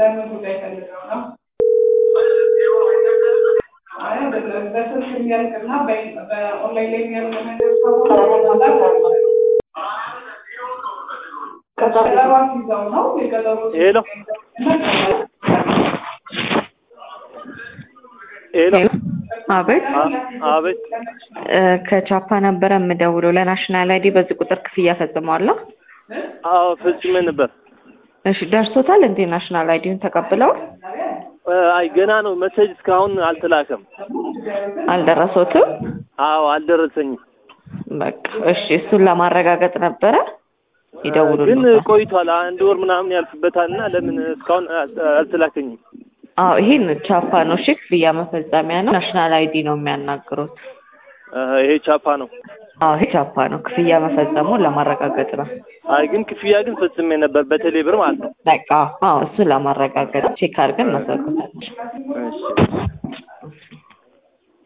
ለምን ጉዳይ ፈልገው ነው? አይ አይደለም፣ በስልክ የሚያልቅና በ- በኦንላይን ላይ የሚያልቅ ነገር ከሆነ ቀጠሮ ይዘው ነው የቀጠሮ ሄሎ ሄሎ አቤት አ- አቤት እ ከቻፓ ነበረ የምደውለው ለናሽናል አይዲ በዚህ ቁጥር ክፍያ ፈጽመዋለሁ። አዎ ፈጽሜ ነበር እሺ ደርሶታል እንዴ? ናሽናል አይዲውን ተቀብለው እ፣ አይ ገና ነው መሴጅ እስካሁን አልተላከም አልደረሶትም? አዎ አልደረሰኝም በቃ እሺ፣ እሱን ለማረጋገጥ ነበረ ግን ይደውሉልኝ። ቆይቷል አንድ ወር ምናምን ያልፍበታል እና ለምን እስካሁን አል- አልተላከኝም አዎ ይሄን ቻፓ ነው። እሺ ክፍያ መፈጸሚያ ነው። ናሽናል አይዲ ነው የሚያናግሩት። እ፣ ይሄ ቻፓ ነው አዎ ይሄ ቻፓ ነው። ክፍያ መፈጸሙን ለማረጋገጥ ነው። አይ ግን ክፍያ ግን ፈጽሜ ነበር በቴሌ ብር ማለት ነው በቃ አዎ እሱን ለማረጋገጥ ቼክ አድርገን እናሰሩታለን። እሺ